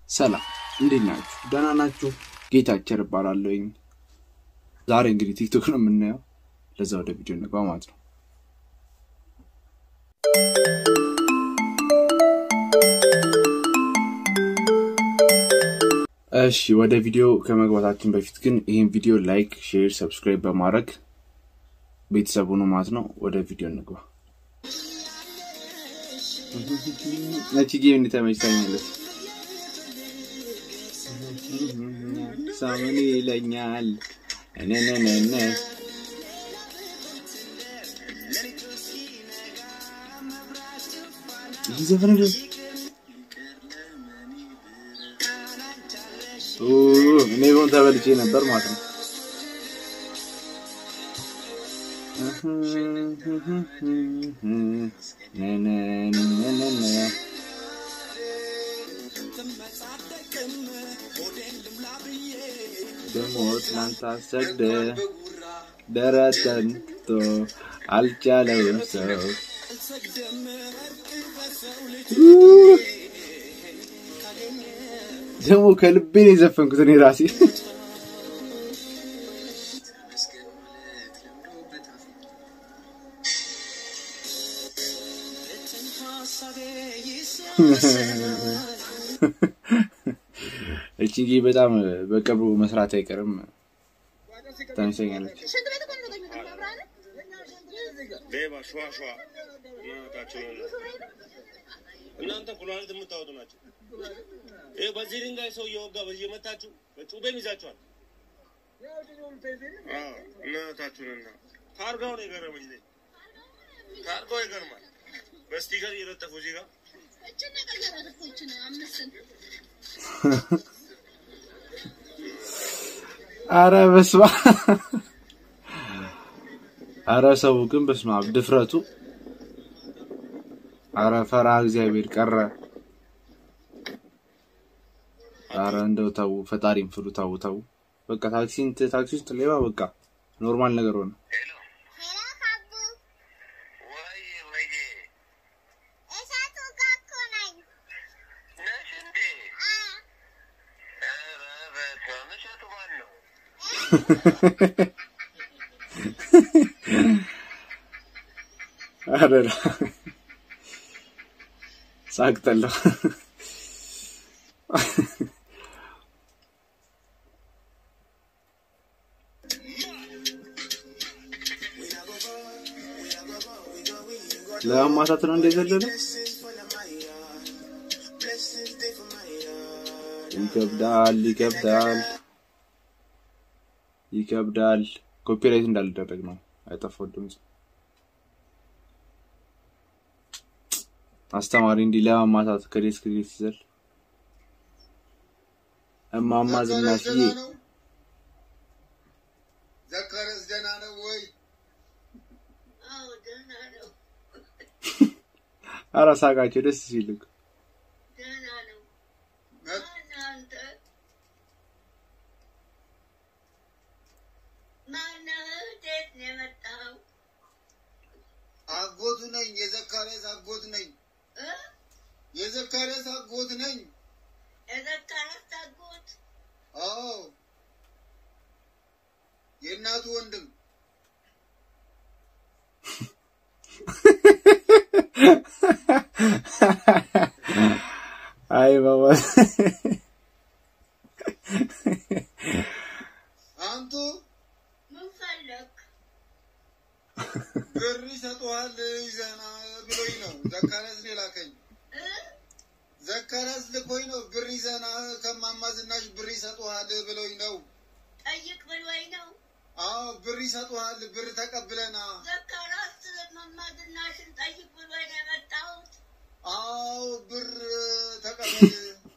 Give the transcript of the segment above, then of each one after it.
ሰላም እንዴት ናችሁ? ደህና ናችሁ? ጌታቸር እባላለሁኝ። ዛሬ እንግዲህ ቲክቶክ ነው የምናየው። ለዛ ወደ ቪዲዮ እንግባ ማለት ነው። እሺ ወደ ቪዲዮ ከመግባታችን በፊት ግን ይህን ቪዲዮ ላይክ፣ ሼር፣ ሰብስክራይብ በማድረግ ቤተሰቡ ነው ማለት ነው። ወደ ቪዲዮ እንግባ። ነቺ ጌም እንዲተመችታኛለች ሳምን ይለኛል ነነነነ ይህ ዘፈን ደ እኔ ሆን ተበልቼ ነበር ማለት ነው። ነነነነ ደግሞ ትናንት አሰግደ ደረተንቶ አልቻለውም ሰው ደግሞ ከልቤ ነው የዘፈንኩት እኔ ራሴ። እቺ በጣም በቅርቡ መስራት አይቀርም ታንሰኛለች። ሌባ ሸዋ ሸዋ እናታቸው እናንተ ኩላሊት የምታወጡ ናቸው። ይሄ በዚህ ድንጋይ ሰው እየወጋ በዚህ የመታችሁ ጩቤም ይዛችኋል። አዎ እናታችሁንና ታርጋው ነው የገረመኝ። እኔ ታርጋው ይገርማል። በስቲከር እየለጠፉ እዚህ ጋር አረ በስመ አብ! አረ ሰው ግን በስመ አብ ድፍረቱ! አረ ፈራ እግዚአብሔር ቀረ። አረ እንደው ተው፣ ፈጣሪም ፍሩ። ተው ተው፣ በቃ ታክሲ ታክሲ ውስጥ ሌባ በቃ ኖርማል ነገር ሆነ። አረ ሳቅጠለሁ። ለማማታት ነው እንደዘለለ ይከብዳል፣ ይከብዳል፣ ይከብዳል። ኮፒራይት እንዳልደረግ ነው አይጠፋው ድምጽ አስተማሪ እንዲህ ለማማታት ከዴስክ ዴስክ ይዘል እማማ ዝናሽዬ ዘካርያስ ደህና ነው ወይ? ኧረ ሳቃቸው ደስ ሲል እኮ አጎቱ ነኝ። የዘካርያስ አጎት ነኝ። የዘካርያስ አጎት ነኝ። አዎ የእናቱ ወንድም አይ ባባ አንቱ ብር ይሰጡሃል ይዘና ብሎኝ ነው ዘካርያስ ነው የላከኝ። ዘካርያስ ልኮኝ ነው ብር ይዘና ከማማ ዝናሽ ብር ይሰጡሃል ብሎኝ ነው። ጠይቅ ብሎኝ ነው። አዎ ብር ይሰጡሃል ብር ተቀብለና ዘካራስ መማዝናሽን ጠይቅ ብሎኝ ነው የመጣሁት። አዎ ብር ተቀበል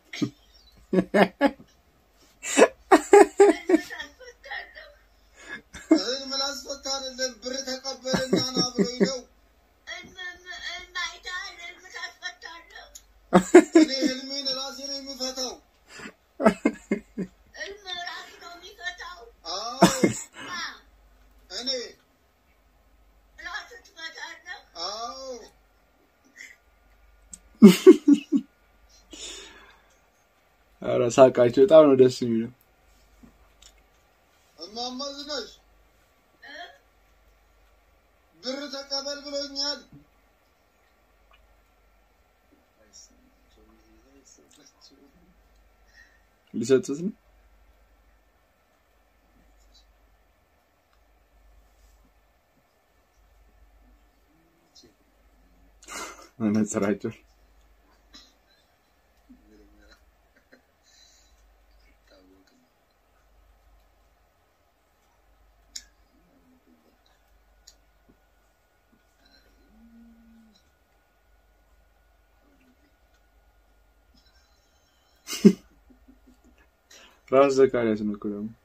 እልምት አስፈታለሁ። እህል ምላስ ፈታ አይደለም ብር ተቀበልና ና ብሎኝ ነው። እልም- እልም አይተሃል? እልምት አስፈታለሁ። እኔ ህልሜን ራሴ ነው የምፈታው። እልም ራሱ ነው የሚፈታው። አዎ ማ እኔ ራሱ ትፈታለህ? አዎ ኧረ ሳቃቸው በጣም ነው ደስ የሚለው። እማማ ዝናሽ ብር ተቀበል ብሎኛል። ሊሰጡት ነው መነጽራቸው ራስ ዘካሪያስ ነው እኮ ደግሞ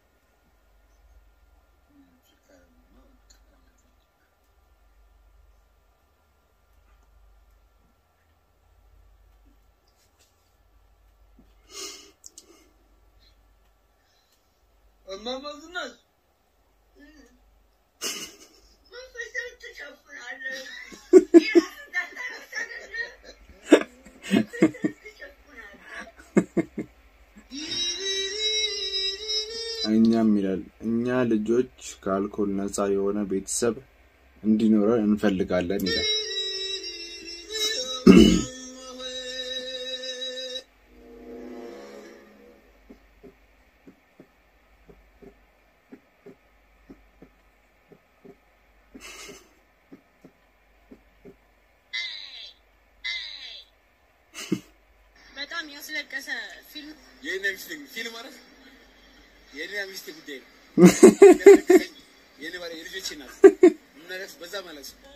እማማ ዝናሽ መንፈስን ትሸፍናለህ። እኛም ይላል እኛ ልጆች ከአልኮል ነፃ የሆነ ቤተሰብ እንዲኖረን እንፈልጋለን ይላል። በጣም ያስለቀሰ ፊልም የኔ ሚስት ፊልም ማለት የኔ ሚስት ጉዳይ ነው። የኔ ባለ የልጆቼ ናት። ምናለቅስ በዛ ማለት ነው።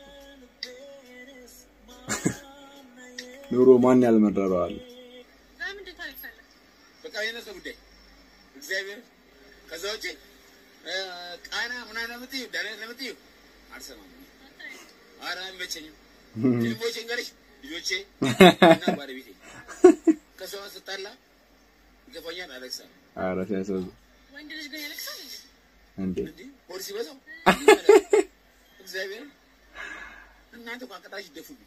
ኑሮ ማን ያልመረረዋል? በምንድን ታለቅሳለህ? በቃ የነሱ ጉዳይ እግዚአብሔር። ከዛ ውጭ እ፣ ቃና ምናምን ለምትዩ ዳንኤል ለምትዩ አልሰማም። ኧረ አይመቸኝም። ፊልሞቼ እንገርሽ ልጆቼ እና ባለቤቴ ከሷ ስጣላ ይገፋኛል፣ አለቅሳለሁ። ኧረ ሲያሳዝን ወንድ ልጅ ግን ያለቅሳል እንዴ? እንዴ! እንዲህ ፖሊስ ይበዛው እግዚአብሔር እናንተ እንኳን ቅጣሽ ይደፉብኝ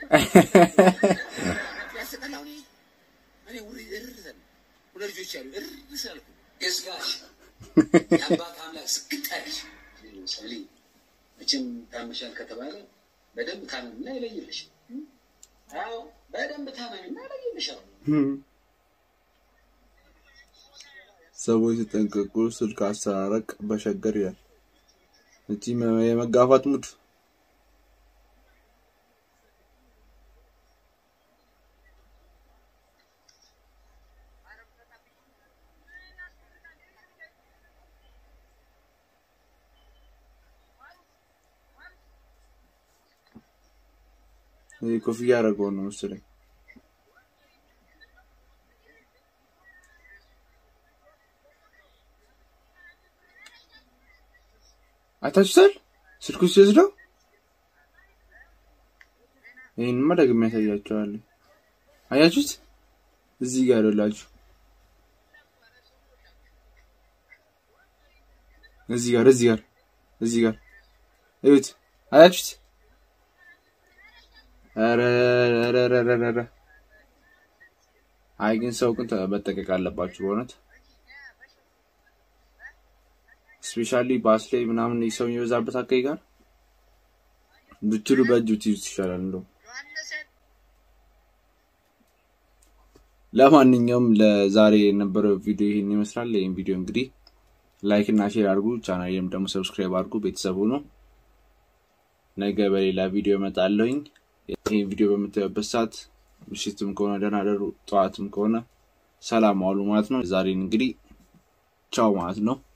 ያስጠላው እኔ እኔ ውሪ እርር ዘን ሁለት ልጆች ያሉ እርር ስላልኩ የስጋሽ የአባት አምላክ ስግጣሽ ለምሳሌ መቼም ታመሻል ከተባለ በደንብ ታመምና ይለይልሽ። አዎ በደንብ ታመምና ይለይልሻል። ሰዎች ሲጠንቀቁ ስልክ አሰራረቅ በሸገር ይላል። እቺ መ- የመጋፋት ሙድ ይህ ኮፍያ ያደረገው ነው መሰለኝ። አይታችሁታል? ስልኩ ሲወስደው ይህንማ ደግሜ ያሳያቸዋለሁ። አያችሁት? እዚህ ጋር ያላችሁ እዚህ ጋር እዚህ ጋር እዚህ ጋር እዩት። አያችሁት? ኧረ ኧረ ኧረ ኧረ ኧረ። አይ ግን ሰው ግን መጠንቀቅ አለባችሁ በእውነት ስፔሻሊ ባስ ላይ ምናምን ሰው የሚበዛበት አካባቢ ጋር ብትሉ በእጅ ብትይዙት ይሻላል። እንደው ለማንኛውም ለዛሬ የነበረው ቪዲዮ ይህን ይመስላል። ይህን ቪዲዮ እንግዲህ ላይክ እና ሼር አድርጉ፣ ቻናሌም ደግሞ ሰብስክራይብ አድርጉ። ቤተሰቡ ነው። ነገ በሌላ ቪዲዮ እመጣለሁኝ። ይህን ቪዲዮ በምታዩበት ሰዓት ምሽትም ከሆነ ደህና ደሩ፣ ጠዋትም ከሆነ ሰላም ዋሉ ማለት ነው። ዛሬን እንግዲህ ቻው ማለት ነው።